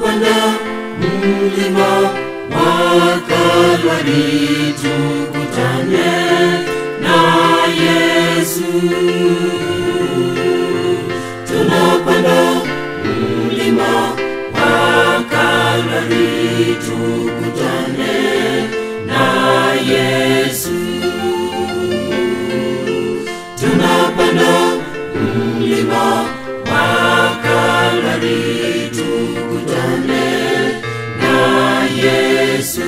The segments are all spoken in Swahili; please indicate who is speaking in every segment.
Speaker 1: tunapanda mlima wa Kalvari tukutane na Yesu. Tunapanda mlima wa Kalvari tukutane na Yesu. Tunapanda mlima wa Kalvari tukutane na Yesu.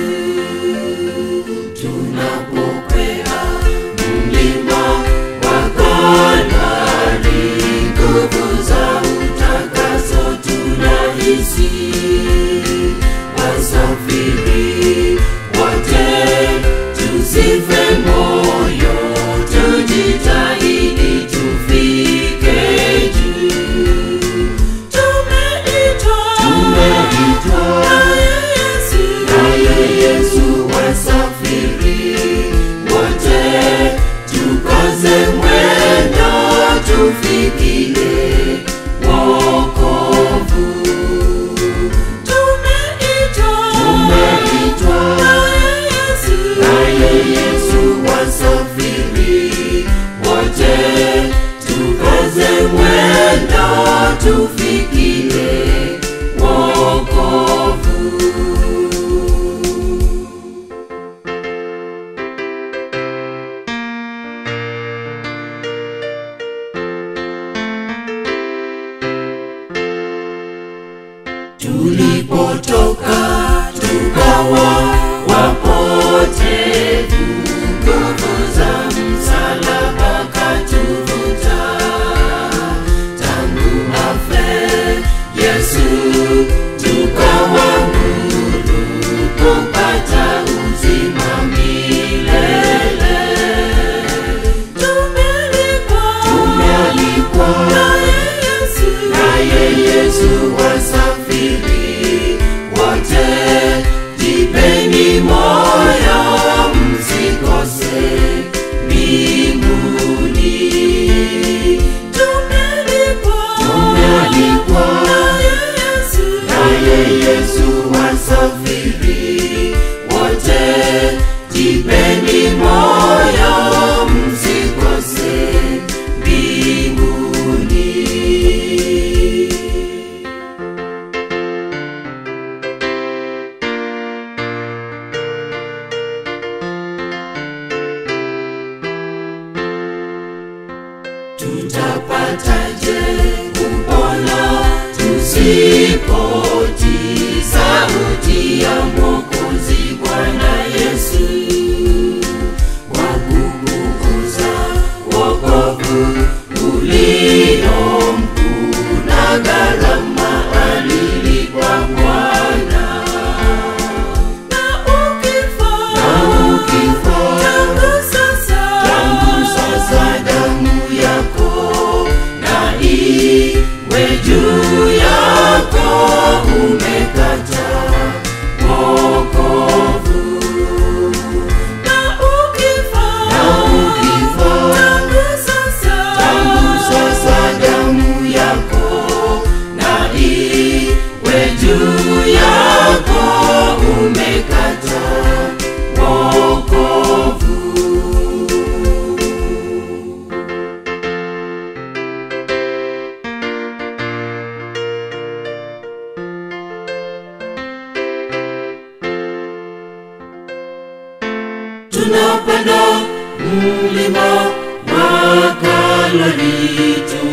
Speaker 1: Tunapokwea mlima wa Kalvari, nguvu za utakaso tunahisi. Wasafiri wote tusife moyo, tujitahidi tufike juu. Tumeitwa
Speaker 2: Tumeitwa
Speaker 1: naye Yesu,
Speaker 2: naye Yesu
Speaker 1: wasafiri wote tukaze mwendo tufikie wokovu. Tumeitwa
Speaker 2: Tumeitwa
Speaker 1: naye Yesu,
Speaker 2: naye Yesu
Speaker 1: wasafiri wote tukaze mwendo tufikie wokovu. tulipotoka tukawa wapotevu, nguvu za msalaba katuvuta. Tangu afe Yesu tukawa huru kupata uzima milele. Tumealikwa
Speaker 2: Tumealikwa
Speaker 1: naye Yesu,
Speaker 2: naye Yesu
Speaker 1: wasafiri wote, jipeni moyo, msikose mbinguni. Tumealikwa
Speaker 2: Tumealikwa
Speaker 1: naye Yesu,
Speaker 2: naye Yesu
Speaker 1: wasafiri wote, jipeni moyo, msikose mbinguni. tutapataje kupona tusipotii sauti ya Mwokozi Bwana Yesu wa kukuuza wokovu ulio mkuu na gharama alilipa Bwana na ukifa
Speaker 2: na ukifa
Speaker 1: tangu sasa
Speaker 2: tangu sasa
Speaker 1: damu yako na iwe juu yako umekata wokovu na ukifa
Speaker 2: na ukifa
Speaker 1: tangu sasa
Speaker 2: tangu sasa
Speaker 1: damu yako na iwe juu yako umekata wokovu tunapanda mlima wa Kalvari